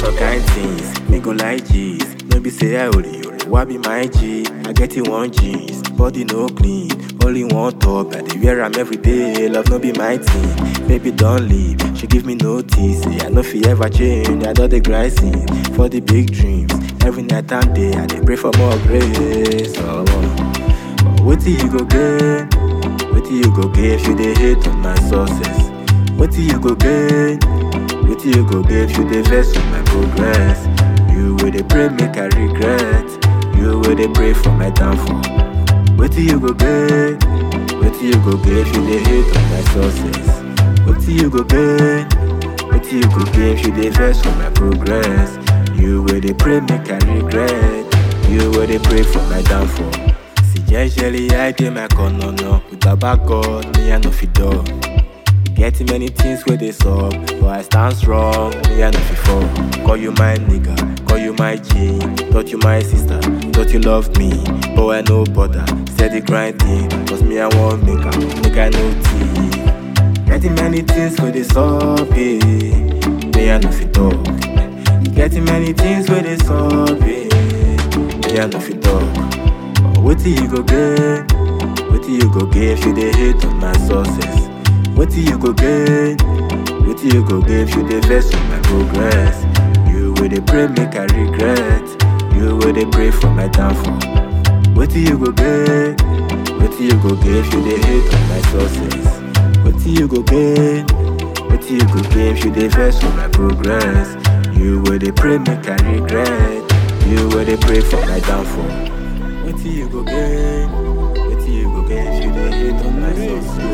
some kind things, me go like G's. No be say I only you, why be my G? I get it one G's, body no clean, only one top. I dey wear am every day, love no be my thing. Baby don't leave, she give me notice. Yeah, I no fit ever change, I don dey grind sin for the big dreams. Every night and day, I dey pray for more grace. Oh, but wetin you go gain? Wetin you go gain if you dey hate on my success? Wetin you go gain? Wetin you go gain if you dey vex for my progress? You wey dey pray make I regret. You wey dey pray for my downfall. Wetin you go gain? Wetin you go gain if you dey hate on my success? Wetin you go gain? Wetin you go gain if you dey vex for my progress? You wey dey pray make I regret. You wey dey pray for my downfall. See jejely I dey my corner now. With baba God, me I no fit dull. Get many things where they suck, but I stand strong, me I no fit fall. Call you my nigga, call you my G. Thought you my sister, thought you love me, but I no bother. Steady grinding, cause me I want make am, make I no tea. Getting many things where they suck, eh. Me I no fit talk. Getting many things where they suck, eh. Me I no fit talk. But wetin you go gain? Wetin you go gain if you dey hate on my success? Wetin you go gain? Wetin you go gain if you dey vex for my progress? You wey dey pray make I regret. You wey dey pray for my downfall. Wetin you go gain? Wetin you go gain if you dey hate on my success? Wetin you go gain? Wetin you go gain if you dey vex for my progress? You wey dey pray make I regret. You wey dey pray for my downfall. Wetin you go gain? Wetin you go gain if you dey hate on my success?